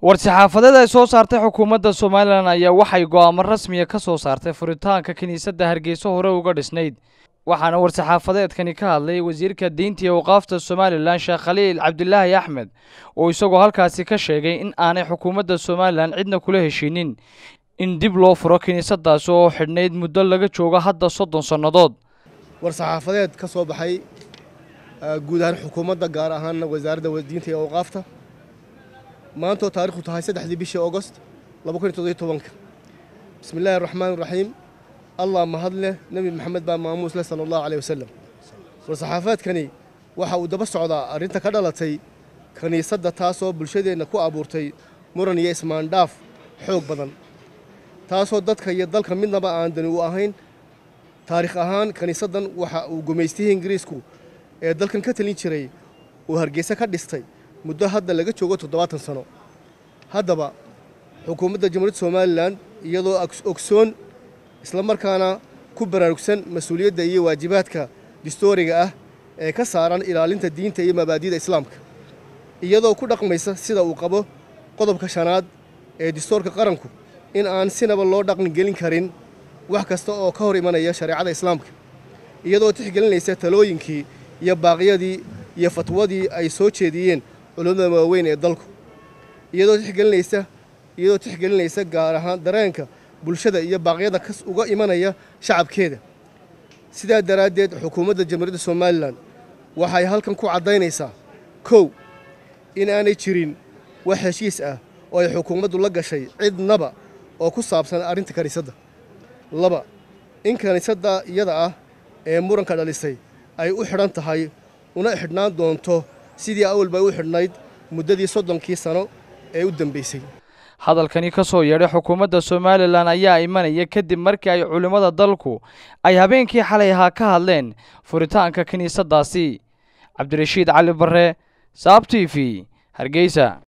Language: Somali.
war-saxaafadeed ay soo saartay xukuumadda somalilan ayaa waxay go'aamo rasmiya ka soo saartay furitaanka kiniisadda hargeysa hore uga dhisnayd waxaana war-saxaafadeedkani ka hadlay wasiirka diinta iyo waqaafta somalilan sheekh khaliil cabdilaahi axmed oo isagoo halkaasi ka sheegay in aanay xukuumadda somalilan cidna kula heshiinin in dib loo furo kiniisadaasi oo xidhnayd muddo laga joogo hadda soddon sannadood war-saxaafadeed ka soo baxay guud ahaan xukuumadda gaar ahaanna wasaaradda diinta iyo awqaafta maantoo taarikhdu tahay saddexdii bishii augost bismi illaahi araxmaan iraxiim allah mahad leh nebi maxamed baa maamuus leh sala allahu aleyh wasalam war-saxaafaadkani waxa uu daba socdaa arrinta ka dhalatay kiniisadda taasoo bulshadeenna ku abuurtay muran iyo ismaandhaaf xoog badan taasoo dadka iyo dalka midnaba aan dani u ahayn taarikh ahaan kiniisaddan waxa uu gumaystihii ingiriisku ee dalkan ka talin jiray uu hargeysa ka dhistay muddo hadda laga joogo toddobaatan sano haddaba xukuumadda jamhuuriyadda somalilan iyadoo ogsoon isla markaana ku baraarugsan mas-uuliyadda iyo waajibaadka distooriga ah ee ka saaran ilaalinta diinta iyo mabaadi'da islaamka iyadoo ku dhaqmaysa sida uu qabo qodobka shanaad ee distoorka qaranku in aan sinaba loo dhaqan gelin karin wax kasta oo ka hor imanaya shareecada islaamka iyadoo tixgelinaysa talooyinkii iyo baaqyadii iyo fatwadii ay soo jeediyeen culummada waaweyn ee dalku iyadoo tixgelinaysa iyadoo tixgelinaysa gaar ahaan dareenka bulshada iyo baaqyada kas uga imanaya shacabkeeda sidaa daraaddeed xukuumadda jamhuuriyadda somalilan waxay halkan ku caddaynaysaa kow in aanay jirin wax heshiis ah oo ay xukuumaddu la gashay cidnaba oo ku saabsan arrinta kiniisadda laba in kiniisadda iyada ah ee muranka dhalisay ay u xidhan tahay una xidhnaan doonto sidii awalba u xidhnayd muddadii soddonkii sano ee u dambaysay hadalkani ka soo yeedhay xukuumadda somalilan ayaa imanaya kadib markii ay culimmada dalku ay habeenkii xalay ahaa ka hadleen furitaanka kiniisaddaasi cabdirashiid cali barre saab t v hargeysa